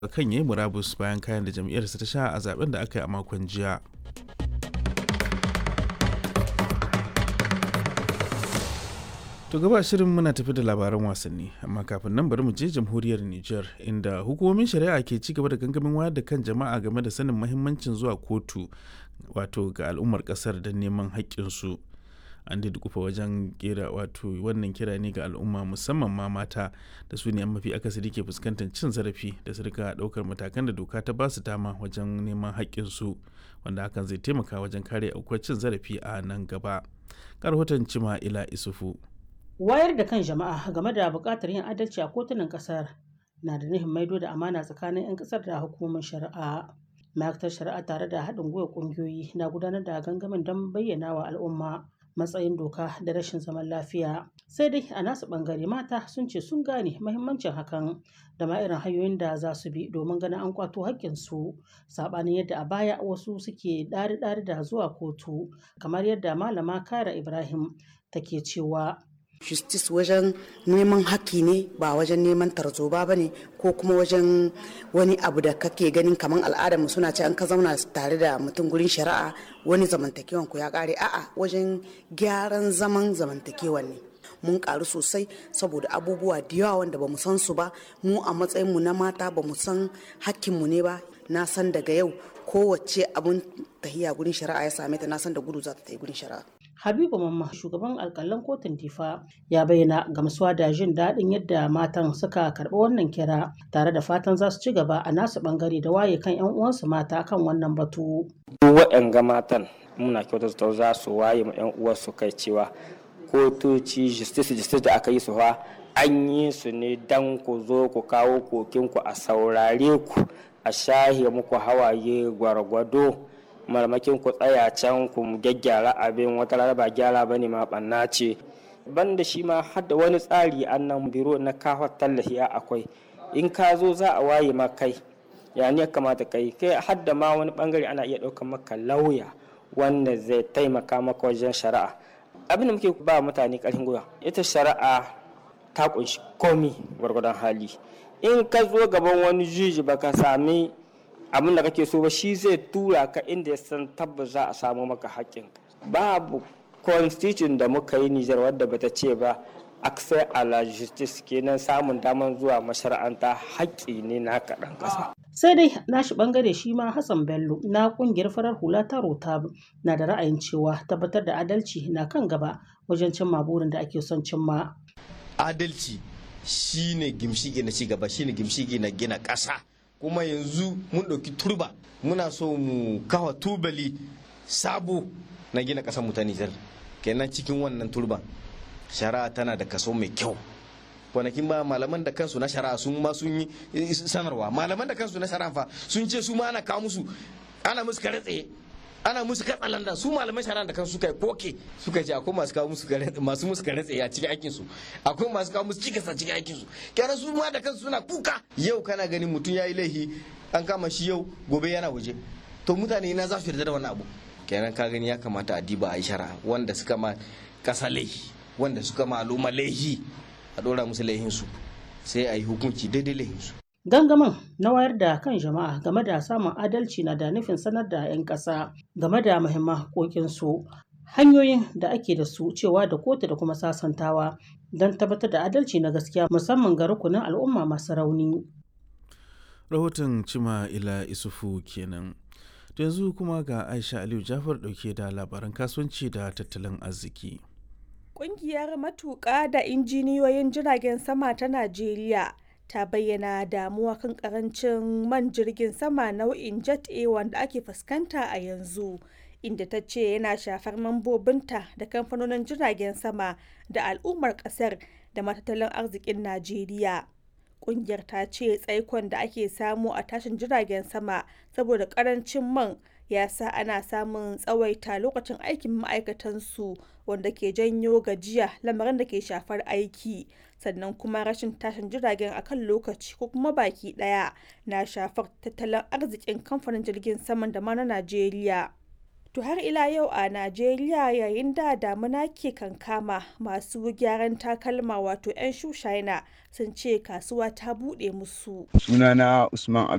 kan yayi murabus bayan kayan da jam'iyyarsa ta sha a zaben da aka yi a makon jiya. To gaba shirin muna tafi da labaran wasanni amma kafin nan bari mu je jamhuriyar Nijar inda hukumomin shari'a ke ci gaba da gangamin wayar da kan jama'a game da sanin mahimmancin zuwa kotu wato ga al'ummar kasar don neman haƙƙinsu. An dukufa wajen kera wato wannan kira ne ga al'umma musamman ma mata da su ne mafi akasari ke fuskantar cin zarafi da su rika ɗaukar matakan da doka ta basu dama wajen neman haƙƙinsu wanda hakan zai taimaka wajen kare aukuwar cin zarafi a nan gaba. Karhoton Cima Ila Isufu. wayar da kan jama'a game da buƙatar yin adalci a kotunan ƙasar na da nufin maido da amana tsakanin 'yan ƙasar da hukumomin shari'a ma'aikatar shari'a tare da haɗin gwiwa ƙungiyoyi na gudanar da gangamin don bayyana wa al'umma matsayin doka da rashin zaman lafiya sai dai a nasu ɓangare mata sun ce sun gane mahimmancin hakan da ma irin hanyoyin da za su bi domin ganin an kwato haƙƙinsu saɓanin yadda a baya wasu suke ɗari-ɗari da zuwa kotu kamar yadda malama kara ibrahim take cewa justice wajen neman haƙƙi ne ba wajen neman tarzoba ba ne ko kuma wajen wani abu da kake ganin kamar al'adarmu suna ce an ka zauna tare da mutum gurin shari'a wani zamantakewan ku ya ƙare a'a wajen gyaran zaman zamantakewan ne mun karu sosai saboda abubuwa da yawa wanda ba mu san su ba mu a matsayinmu na mata ba mu san hakkinmu ne ba na san daga yau kowace abun tahiya gurin shari'a ya same ta na san da gudu za ta yi gurin shari'a Habibu Mamma shugaban alkalan kotun Difa ya bayyana gamsuwa da jin daɗin yadda matan suka karɓi wannan kira tare da fatan za su ci gaba a nasu ɓangare da waye kan 'yan uwansu mata kan wannan batu. Duk waɗanga matan muna kyautata za su waye ma 'yan uwansu kai cewa kotoci justice justice da aka yi su fa an yi su ne dan ku zo ku kawo kokinku a saurare ku a shahe muku hawaye gwargwado marmakin ku tsaya can ku gyaggyara abin wata rana ba gyara bane ma banna ce banda shi ma har da wani tsari annan biro na kawo tallafi akwai in ka zo za a waye ma kai ya ne kamata kai kai har da ma wani bangare ana iya ɗaukar maka lauya wanda zai taimaka maka wajen shari'a abin da muke ba mutane ƙarfin gwiwa ita shari'a ta kunshi komi gwargwadon hali in ka zo gaban wani juji baka sami abin da kake so ba shi zai tura ka inda ya san tabbas za a samu maka haƙƙin babu constitution da muka yi Nijar wadda bata ce ba access a la justice kenan samun daman zuwa mashara'anta haƙƙi ne na kaɗan ƙasa. sai dai nashi bangare shi ma Hassan Bello na kungiyar farar hula ta Rotab na da ra'ayin cewa tabbatar da adalci na kan gaba wajen cimma burin da ake son cimma. Adalci shine gimshigi na cigaba shine gimshigi na gina ƙasa. kuma yanzu mun ɗauki turba muna so mu kawa tubali sabo na gina ƙasar mu ta Nijar kenan cikin wannan turban shari'a tana da kaso mai kyau kwanakin ba malaman da kansu na shari'a sun ma sun yi sanarwa malaman da kansu na shari'a fa sun ce su ma ana kawo musu ana musu kare tsaye ana musu katsalanda su malaman shari'a da kansu suka yi koke suka ce akwai masu kawo musu masu musu kare tsaye a cikin aikin su akwai masu kawo musu cikas a cikin aikin su kenan su ma da kansu suna kuka yau kana ganin mutum yayi laifi an kama shi yau gobe yana waje to mutane na za su yarda da wannan abu kenan ka gani ya kamata a diba a yi shari'a wanda suka ma kasa laifi wanda suka ma al'umma laifi a dora musu laifin su sai a yi hukunci daidai laifin su Gangamin na wayar da kan jama'a game da samun adalci na da nufin sanar da 'yan ƙasa game da muhimman haƙoƙinsu, hanyoyin da ake da su cewa da kotu da kuma sasantawa don tabbatar da adalci na gaskiya musamman ga rukunin al'umma masu rauni. Rahoton Cima Ila Isufu kenan. yanzu kuma ga Aisha Aliyu Jafar ɗauke da labaran kasuwanci da tattalin arziki. Ƙungiyar matuƙa da injiniyoyin jiragen sama ta Najeriya ta bayyana damuwa kan karancin man jirgin sama nau'in jet a wanda ake fuskanta a yanzu inda ta ce yana shafar mambobinta da kamfanonin jiragen sama da al'ummar kasar da matattalin arzikin najeriya kungiyar ta ce tsaikon da ake samu a tashin jiragen sama saboda karancin man ya sa ana samun tsawaita lokacin aikin ma'aikatansu wanda ke janyo gajiya lamarin da ke shafar aiki sannan kuma rashin tashin jiragen akan lokaci ko kuma baki daya na shafar tattalin arzikin kamfanin jirgin saman da ma na najeriya to har ila yau a najeriya yayin da damuna ke kankama masu gyaran takalma wato 'yan shushina sun ce kasuwa ta buɗe musu sunana usman